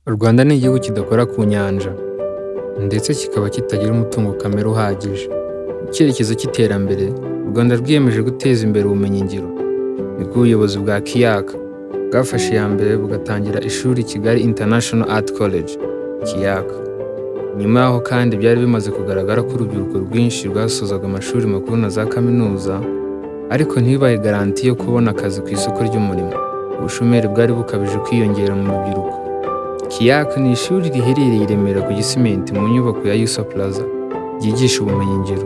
u rwanda ni igihugu kidakora ku nyanja ndetse kikaba kitagira umutungo kamere uhagije mu cyerekezo cy'iterambere u rwanda rwiyemeje guteza imbere ubumenyingiro nibwo ubuyobozi bwa kiyaka bwafashe iya mbere bugatangira ishuri kigali international art college kiyaka nyuma yaho kandi byari bimaze kugaragara ko urubyiruko rwinshi rwasozaga amashuri makuru na za kaminuza ariko ntibibahe garanti yo kubona akazi ku isoko ry'umurimo ubushomeri bwari bukabije kwiyongera mu rubyiruko kiyaka ni ishuri riherereye i remera ku gisimenti mu nyubako ya yusa plaza ryigisha ubumenyingiro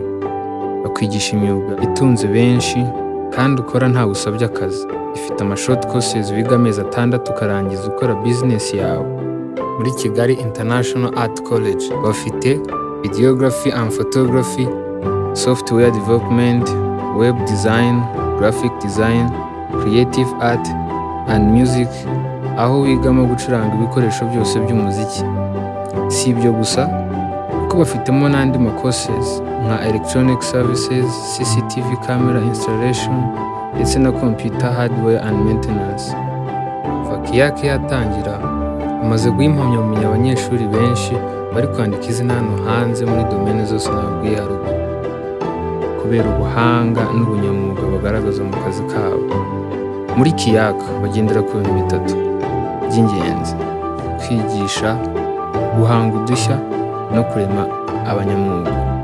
bakwigisha imyuga itunze benshi kandi ukora nta usabye akazi ifite amashoti courses wiga amezi atandatu ukarangiza ukora bizinesi yawe muri kigali international art college bafite videography and photography software development web design graphic design creative art and music aho wigamo gucuranga ibikoresho byose by'umuziki si ibyo gusa kuko bafitemo n'andi makoses nka electronic services cctv camera installation ndetse na computer hardware and maintenance fakiyake yatangira amaze guha impamyabumenyi abanyeshuri benshi bari kwandika izina hano hanze muri domene zose nabwiye haruguru kubera ubuhanga n'ubunyamwuga bagaragaza mu kazi kabo muri kiyaka bagendera ku bintu bitatu by'ingenzi kwigisha guhanga udushya no kurema abanyamwuga